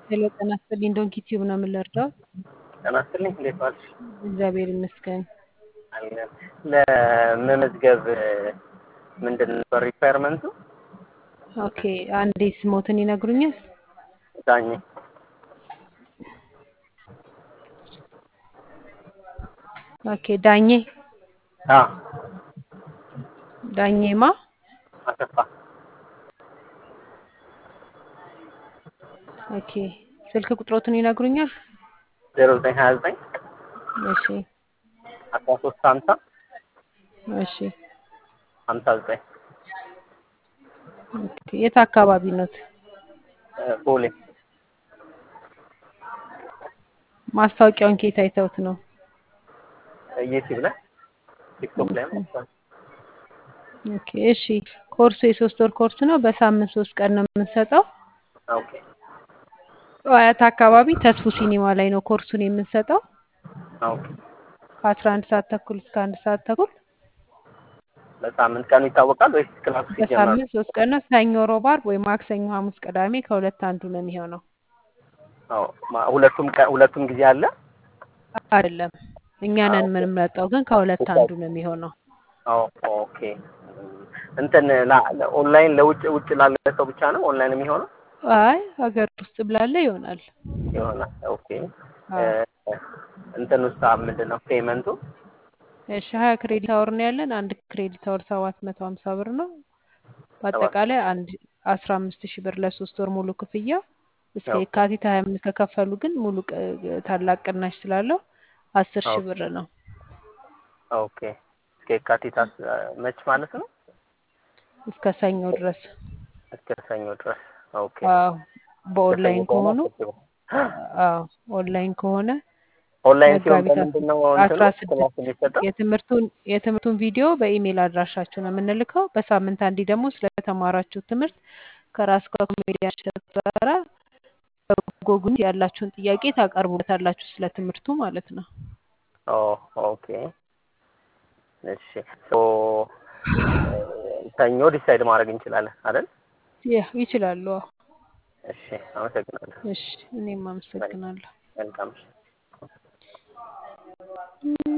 ሄሎ ጤና ይስጥልኝ ዶንኪ ቲዩብ ነው የምንረዳው። ጤና ይስጥልኝ እንዴት ዋልሽ? እግዚአብሔር ይመስገን። አለን። ለመመዝገብ ምንድን ነበር ሪኳየርመንቱ? ኦኬ አንዴ ስሞትን ይነግሩኛል? ዳኜ ኦኬ ዳኜ አ ዳኜማ አሰፋ ኦኬ ስልክ ቁጥሮትን ይነግሩኛል? ዜሮ ዘጠኝ ሀያ ዘጠኝ እሺ አስራ ሶስት ሀምሳ እሺ ሀምሳ ዘጠኝ ኦኬ የት አካባቢ ኖት? ቦሌ ማስታወቂያውን ከየት አይተውት ነው? ዩቲዩብ ላይ ቲክቶክ ላይ መጥቷል። ኦኬ እሺ ኮርሱ የሶስት ወር ኮርስ ነው። በሳምንት ሶስት ቀን ነው የምንሰጠው። ኦኬ አያት አካባቢ ተስፉ ሲኒማ ላይ ነው ኮርሱን የምንሰጠው ኦኬ ከአስራ አንድ ሰዓት ተኩል እስከ አንድ ሰዓት ተኩል በሳምንት ቀኑ ይታወቃል ወይስ ክላሱ ሲጀመር? በሳምንት ሶስት ቀን ነው። ሰኞ፣ ሮብ፣ ዓርብ ወይ ማክሰኞ፣ ሐሙስ፣ ቅዳሜ ከሁለት አንዱ ነው የሚሆነው። አዎ ማ- ሁለቱም ቀ- ሁለቱም ጊዜ አለ። አይደለም እኛ ነን የምንመርጠው፣ ግን ከሁለት አንዱ ነው የሚሆነው። አዎ ኦኬ እንትን ላ- ለ- ኦንላይን ለውጭ ውጭ ላለ ሰው ብቻ ነው ኦንላይን የሚሆነው አይ ሀገር ውስጥ ብላለ ይሆናል። ይሆናል። ኦኬ አዎ። እ፣ እንትን ውስጥ ምንድን ነው ፔመንቱ? እሺ ሀያ ክሬዲት አወር ነው ያለን። አንድ ክሬዲት አወር ሰባት መቶ ሀምሳ ብር ነው። በአጠቃላይ አንድ አስራ አምስት ሺህ ብር ለሶስት ወር ሙሉ ክፍያ እስከ ኦኬ። የካቲት ሀያ አምስት ከከፈሉ ግን ሙሉ ቅ- ታላቅ ቅናሽ ስላለው አስር ሺህ ኦኬ። ብር ነው። ኦኬ እስከ የካቲት አስ- መች ማለት ነው? እስከ ሰኞ ድረስ እስከ ሰኞ ድረስ። ኦኬ አዎ። በኦንላይን እስከ ሰኞ ከሆኑ ከሆነ አስር አዎ ኦንላይን ከሆነ ኦንላይን ሲሆን መጋቢት በምንድን ነው አስራ እንትኑ ስድስት ክላስ የሚሰጠው? የትምህርቱን የትምህርቱን ቪዲዮ በኢሜይል አድራሻችሁ ነው የምንልከው። በሳምንት አንዴ ደግሞ ስለተማራችሁ ትምህርት ከራስ ከኮሜዲያን እሸቱ ጋራ በጎጉት ያላችሁን ጥያቄ ታቀርቡበታላችሁ ስለ ትምህርቱ ማለት ነው። ኦ ኦኬ እሺ ሶ ሰኞ ዲሳይድ ማድረግ እንችላለን አይደል? ያ ይችላሉ። አዎ። እሺ አመሰግናለሁ። እሺ እኔም አመሰግናለሁ። መልካም